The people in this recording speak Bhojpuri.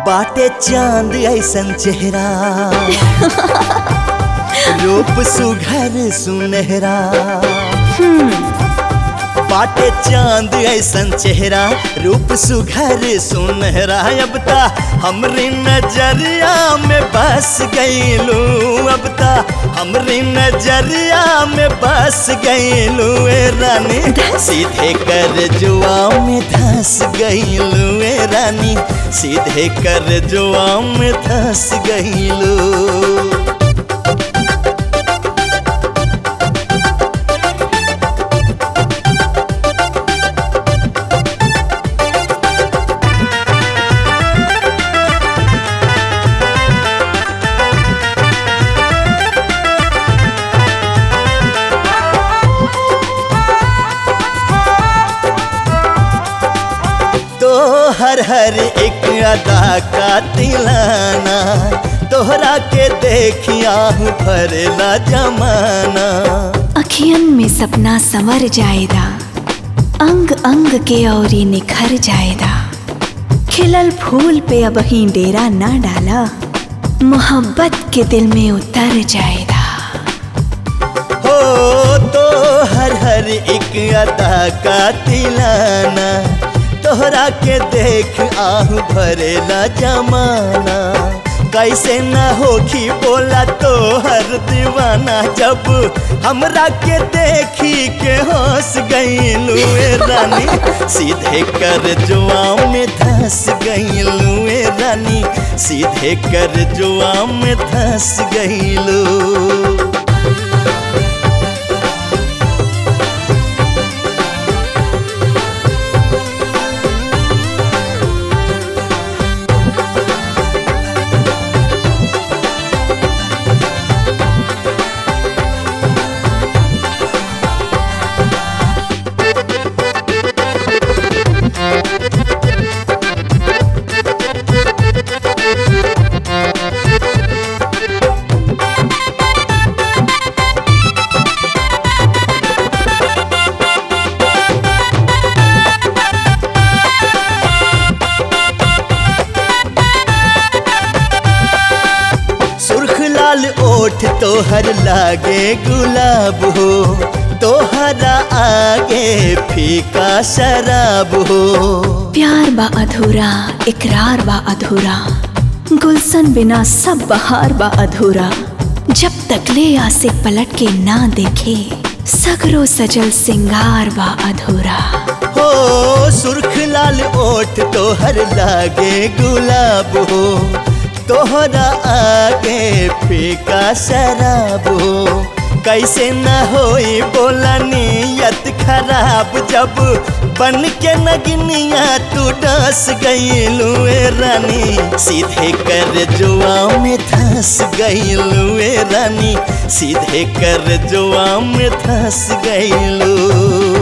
बाटे चांद ऐसन चेहरा रूप सुघर सुनहरा बाटे चांद ऐसन चेहरा रूप सुघर सुनहरा अब ता हमरी नजरिया में बस गईलू अब ता हमरी नजरिया में बस गईलू ए रानी सीधे कर जुआ में धस गईलू ए रानी सीधे कर जुआ में धस गईलू तो हर हर एक अदा का तिलाना तोहरा के देखिया हूँ भरेला जमाना अखियन में सपना संवर जाएदा अंग अंग के औरी निखर जाएदा खिलल फूल पे अब ही डेरा ना डाला मोहब्बत के दिल में उतर जाएदा हो तो हर हर एक अदा का तिलाना तोहरा के देख आहू भरेला जमाना कैसे न होखी बोला तो हर दीवाना जब हमरा के देखी के हंस गईलू ए रानी सीधे कर जुआ में धस गईलू ए रानी सीधे कर जुआ में धस गईलू सुर्ख लाल ओठ तोहर लागे गुलाब हो तोहरा आगे फीका शराब हो प्यार बा अधूरा इकरार बा अधूरा गुलशन बिना सब बहार बा अधूरा जब तक ले आसे पलट के ना देखे सगरो सजल सिंगार बा अधूरा हो सुर्ख लाल ओठ तोहर लागे गुलाब हो तोहरा आगे फीका शराब हो कैसे न होई बोला नियत खराब जब बन के नगनिया तू डस गईलू ए रानी सीधे कर जुआ में धस गईलू ए रानी सीधे कर जुआ में धस गईलू